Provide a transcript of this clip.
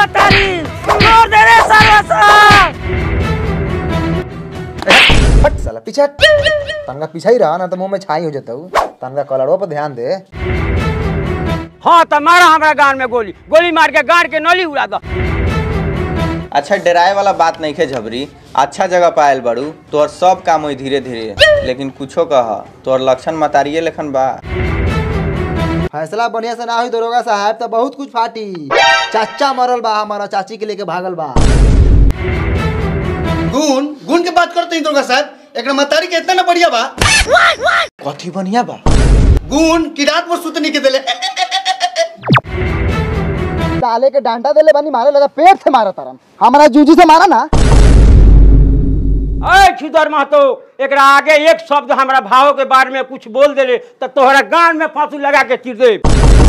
मातारी छोड़ दे रे सर्वस्व हट साला पीछे हट। तनका पीछे ही रहा ना तो मुंह में छाई हो जाता हूँ तनका कलरों पर ध्यान दे हाँ तो मारा हमारा गान में गोली गोली मार के गाड़ के नली उड़ा दो अच्छा डराए वाला बात नहीं है झबरी अच्छा जगह पायल बड़ू तोर सब काम होई धीरे धीरे लेकिन कुछो कह तोर लक्षण मतारिये लेखन बा फैसला बढ़िया से ना हुई दरोगा साहब तो बहुत कुछ फाटी चाचा मरल बा हमारा चाची के लेके भागल बा गुण गुण के बात करते हैं दुर्गा साहब एक मतारी के इतना ना बढ़िया बा कथी बढ़िया बा गुण की रात में सुतनी के दिले डाले के डांटा देले बनी मारे लगा पेट से मारा तरन हमारा जूजी से मारा ना अरे छुदर महतो एकरा आगे एक शब्द हमारा भाव के बारे में कुछ बोल देले तो तोहरा गान में फांसी लगा के चिर दे